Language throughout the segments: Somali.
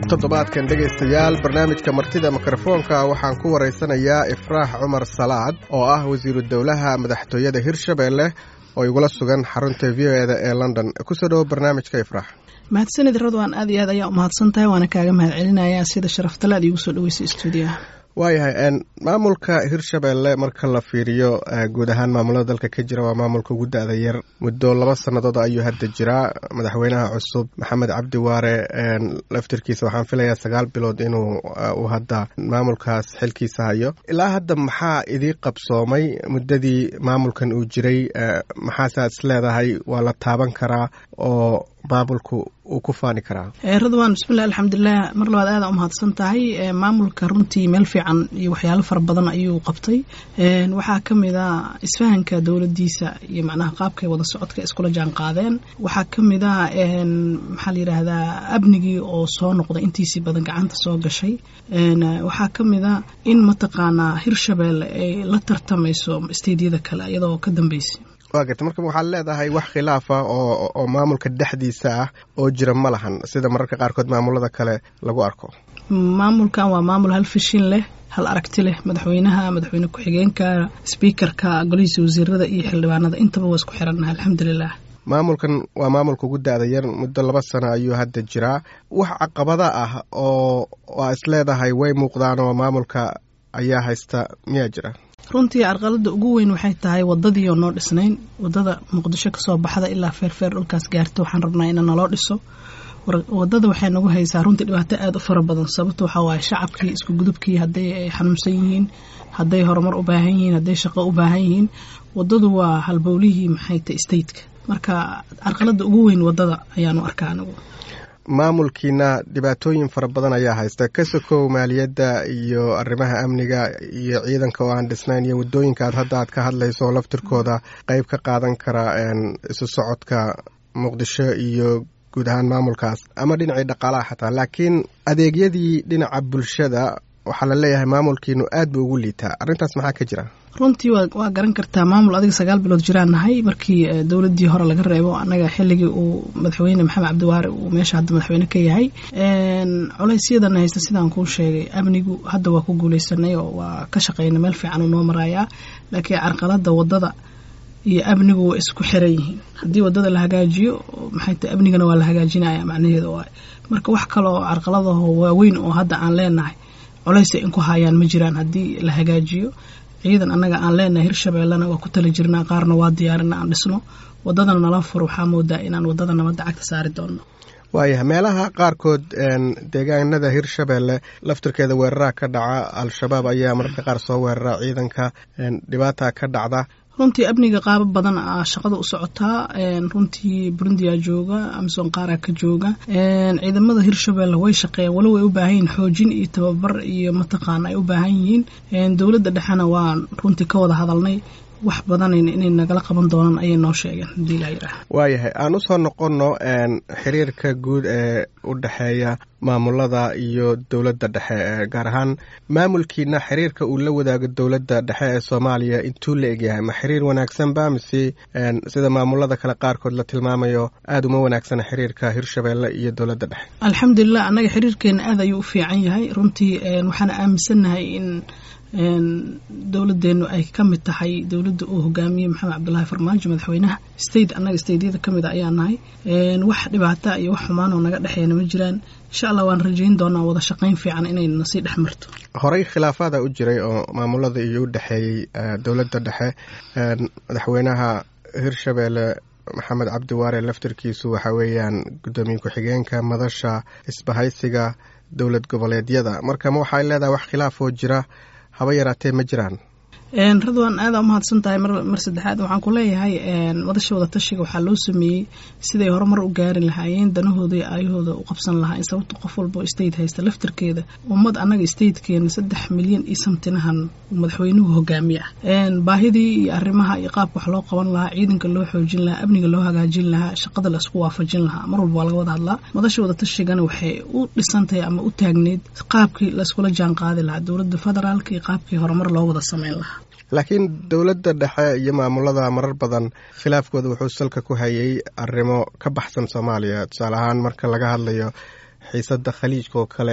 toddobaadkan dhegaystayaal barnaamijka martida mikrofoonka waxaan ku waraysanayaa ifraax cumar salaad oo ah wasiiru dowlaha madaxtooyada hirshabelle oo igula sugan xarunta v o eda ee london kusoo dhowo barnaamijka ifraax mahadsanid radwan aad iyo aad ayaa umahadsan tahay waana kaaga mahad celinayaa sida sharaftale aad iigu soo dhaweysay stuudiyaha waayahay maamulka hirshabelle marka la fiiriyo guud ahaan maamulada dalka ka jira waa maamulka ugu da-da yar muddo laba sannadood ayuu hadda jiraa madaxweynaha cusub maxamed cabdi waare laftirkiisa waxaan filayaa sagaal bilood inuu uu hadda maamulkaas xilkiisa hayo ilaa hadda maxaa idii qabsoomay muddadii maamulkan uu jiray maxaasaad is leedahay waa la taaban karaa oo maamulku uu ku faani karaa radwan bismillahi alxamdulilah mar labaad aada umahadsan tahay maamulka runtii meel fiican iyo waxyaalo fara badan ayuu qabtay waxaa ka mid a isfahanka dowladiisa iyo macnaha qaabkay wada socodka iskula jaan qaadeen waxaa ka mid a maxaa la yidhaahdaa amnigii oo soo noqday intiisii badan gacanta soo gashay waxaa ka mid a in mataqaanaa hirshabelle ay la tartamayso steydyada kale iyadoo ka dambeysay waa garta marka waxaad leedahay wax khilaafa oo oo maamulka dhexdiisa ah oo jira ma lahan sida mararka qaarkood maamulada kale lagu arko maamulkan waa maamul hal fishin leh hal aragti leh madaxweynaha madaxweyne ku-xigeenka sbiikarka golihiisa wasiirada iyo xildhibaanada intaba waa isku xirannaha alxamdulilah maamulkan waa maamulka ugu da-da yar muddo laba sano ayuu hadda jiraa wax caqabada ah oo waa is leedahay way muuqdaan oo maamulka ayaa haysta miyaa jira runtii carqalada ugu weyn waxay tahay wadadii oo noo dhisnayn wadada muqdisho kasoo baxda ilaa feerfeer dhulkaas gaarta waxaan rabnaa ina naloo dhiso wadada waxay nagu haysaa runtii dhibaato aada u fara badan sababta waxaa waaye shacabkii isku gudubkii hadday ay xanuunsan yihiin hadday horumar u baahan yihiin hadday shaqo u baahan yihiin wadadu waa halbowlihii maxay ta stateka marka carqalada ugu weyn wadada ayaanu arkaa anigu maamulkiina dhibaatooyin fara badan ayaa haysta ka sokow maaliyadda iyo arrimaha amniga iyo ciidanka oo aan dhisnayn iyo waddooyinka aad hadda aad ka hadlayso oo laftirkooda qeyb ka qaadan kara isu socodka muqdisho iyo guud ahaan maamulkaas ama dhinacii dhaqaalaha xataa laakiin adeegyadii dhinaca bulshada waxaa la leeyahay maamulkiinu aad buu ugu liitaa arrintaas maxaa ka jira runtii waa garan kartaa maamul adiga sagaal bilood jiraan nahay markii dowladii hore laga reebo anaga xilligii uu madaxweyne maxamed cabdiwaare uu meesha hadda madaxweyne ka yahay culeysyadana haysta sidaan kuu sheegay amnigu hadda waa ku guuleysanay oo waa ka shaqeyna meel fiican uu noo marayaa laakiin carqalada wadada iyo amnigu waa isku xiran yihiin haddii wadada la hagaajiyo maxay tahay amnigana waa la hagaajinaya macnaheeda waay marka wax kaloo carqaladaho waaweyn oo hadda aan leenahay culeysa in ku hayaan ma jiraan haddii la hagaajiyo ciidan annaga aan leenahay hirshabeellena waa ku tala jirnaa qaarna waa diyaarina aan dhisno wadadana nala furo waxaa moodaa inaan wadada nabadda cagta saari doonno waayahay meelaha qaarkood deegaanada hirshabelle laftirkeeda weeraraa ka dhaca al-shabaab ayaa mararka qaar soo weerara ciidanka dhibaata ka dhacda runtii amniga qaabo badan a shaqada u socotaa runtii burundiyaa jooga amison qaaraa ka jooga ciidamada hirshabelle way shaqeeyaan walo way u baahan yihiin xoojin iyo tababar iyo mataqaana ay u baahan yihiin dowladda dhexena waa runtii ka wada hadalnay wax badan inay nagala qaban doonaan ayay noo sheegeen hadii laa yidhaah waayahay aan usoo noqonno xiriirka guud ee u dhexeeya maamulada iyo dowladda dhexe gaar ahaan maamulkiina xiriirka uu la wadaago dowladda dhexe ee soomaaliya intuu la egyahay ma xiriir wanaagsanba mise sida maamulada kale qaarkood la tilmaamayo aada uma wanaagsana xiriirka hirshabelle iyo dowladda dhexe alxamdulilah annaga xiriirkeena aad ayuu u fiican yahay runtii waxaana aaminsannahay in dowladeenu ay ka mid tahay dowladda uu hogaamiyey maxamed cabdulaahi farmaajo madaxweynaha state annaga stateyada ka mid a ayaa nahay wax dhibaata iyo wax xumaan oo naga dhexeeyana ma jiraan insha allah waan rajayn doonaa wada shaqayn fiican inayna sii dhex marto horey khilaafaada u jiray oo maamulada iyo u dhexeeyey dowladda dhexe madaxweynaha hirshabelle maxamed cabdi waare laftirkiisu waxa weeyaan guddoomiye ku-xigeenka madasha isbahaysiga dowlad goboleedyada marka ma waxay leedahay wax khilaafoo jira haba yaraatee ma jiraan radwan aada umahadsan tahay mar saddexaad waxaan ku leeyahay madasha wada tashiga waxaa loo sameeyey siday horumar u gaari lahaayeen danahooda iyo aayahooda u qabsan lahaayeen sababta qof walba state haysta laftirkeeda ummad annaga statekeena saddex milyan iyo samtinahan madaxweynuhu hogaamiye ah baahidii iyo arrimaha iyo qaabka wax loo qaban lahaa ciidanka loo xoojin lahaa amniga loo hagaajin lahaa shaqada la isku waafajin lahaa mar walba waa laga wada hadlaa madasha wada tashigana waxay u dhisantahay ama u taagneyd qaabkii laiskula jaan qaadi lahaa dowladda federaalka iyo qaabkii horumar loo wada sameyn lahaa laakiin dowladda dhexe iyo maamulada marar badan khilaafkooda wuxuu salka ku hayay arrimo ka baxsan soomaaliya tusaale ahaan marka laga hadlayo xiisadda khaliijka oo kale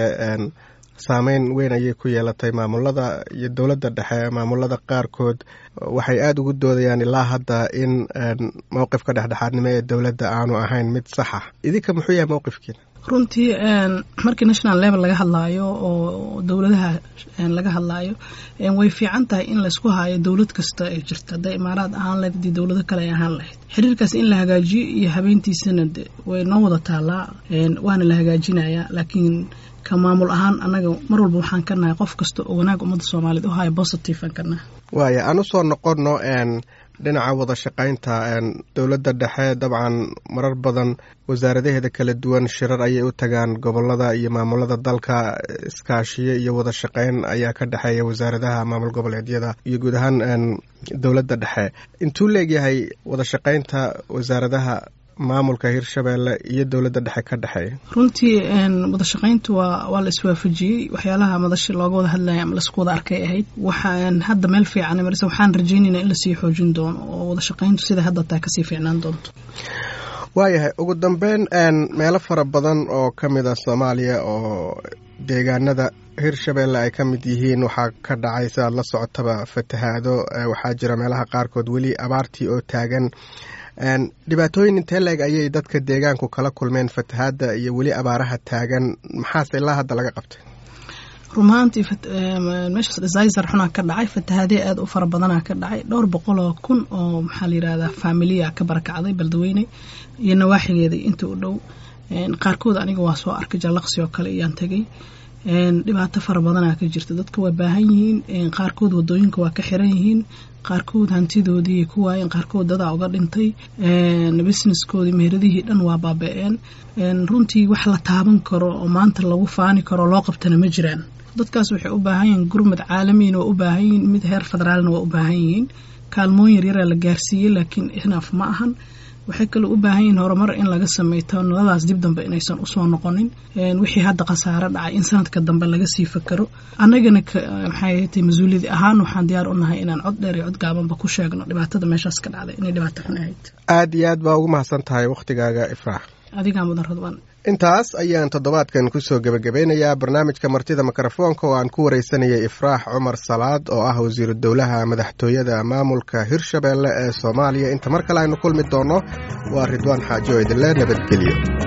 saameyn weyn ayay ku yeelatay maamulada iyo dowladda dhexe maamulada qaarkood waxay aada ugu doodayaan ilaa hadda in mowqifka dhexdhexaadnimo ee dowladda aanu ahayn mid saxa idinka muxuu yahay mowqifkiina runtii markii national level laga hadlaayo oo dowladaha laga hadlaayo way fiican tahay in laysku haayo dowlad kasta ay jirta hadday imaaraad ahaan lahayd haddii dowlado kale ay ahaan lahayd xiriirkaas in la hagaajiyo iyo habeentiisana de way noo wada taallaa waana la hagaajinayaa laakiin ka maamul ahaan annaga mar walba waxaan ka nahay qof kasta oo wanaag ummadda soomaaliyeed u haya positive aan ka nahay waaya aan usoo noqonno dhinaca wada shaqaynta dowladda dhexe dabcan marar badan wasaaradaheeda kala duwan shirar ayay u tagaan gobolada iyo maamulada dalka iskaashiyo iyo wada shaqayn ayaa ka dhexeeya wasaaradaha maamul goboleedyada iyo guud ahaan dowladda dhexe intuu leegyahay wada shaqaynta wasaaradaha maamulka hirshabeelle iyo dowladda dhexe ka dhexeeya runtii wada shaqayntu waa waa la iswaafajiyey waxyaalaha madashi looga wada hadlaya ama laisku wada arkay ahayd waxaan hadda meel fiican marse waxaan rajaynaynaa in lasii xoojin doono oo wada shaqayntu sida hadda taa kasii fiicnaan doonto waayahay ugu dambeyn meelo fara badan oo ka mid a soomaaliya oo deegaanada hirshabeelle ay ka mid yihiin waxaa ka dhacay si aad la socotaba fatahaado waxaa jira meelaha qaarkood weli abaartii oo taagan dhibaatooyin intee leeg ayay dadka deegaanku kala kulmeen fatahaadda iyo weli abaaraha taagan maxaase ilaa hadda laga qabtay rumaantii meeshaas desaiser xunaa ka dhacay fatahaadee aada u fara badanaa ka dhacay dhowr boqoloo kun oo maxaa la yirahdaa faamiliya ka barakacday baldaweyne iyo nawaaxigeeda inta u dhow qaarkood aniga waa soo arkay jallaqsi oo kale iyaan tegay dhibaato fara badanaa ka jirta dadka waa baahan yihiin qaarkood wadooyinka waa ka xiran yihiin qaarkood hantidoodii ku waayeen qaarkood dadaa uga dhintay businesskoodii meheradihii dhan waa baaba-een runtii wax la taaban karo oo maanta lagu faani karo loo qabtana ma jiraan dadkaas waxay u baahan yihiin gurmad caalamiina waa u baahan yihiin mid heer federaalna waa u baahan yihiin kaalmooyin yaryaraa la gaarsiiyey laakiin inaaf ma ahan waxay kaloo u baahan yihiin horumar in laga sameeyto noladaas dib dambe inaysan usoo noqonin wixii hadda khasaare dhacay in sanadka dambe laga sii fakaro annagana maxay tay mas-uuliyadi ahaan waxaan diyaar u nahay inaan cod dheer iyo cod gaabanba ku sheegno dhibaatada meeshaas ka dhacday inay dhibaato xun ahayd aada iyo aad baa ugu mahadsan tahay wakhtigaaga ifraax adigaa mudan radwan intaas ayaan toddobaadkan kusoo gebagabeynayaa barnaamijka martida mikrofoonka oo aan ku wareysanayay ifraax cumar salaad oo ah wasiiru dowlaha madaxtooyada maamulka hirshabeelle ee soomaaliya inta mar kale aynu kulmi doonno waa ridwaan xaajo idinle nabadgelyo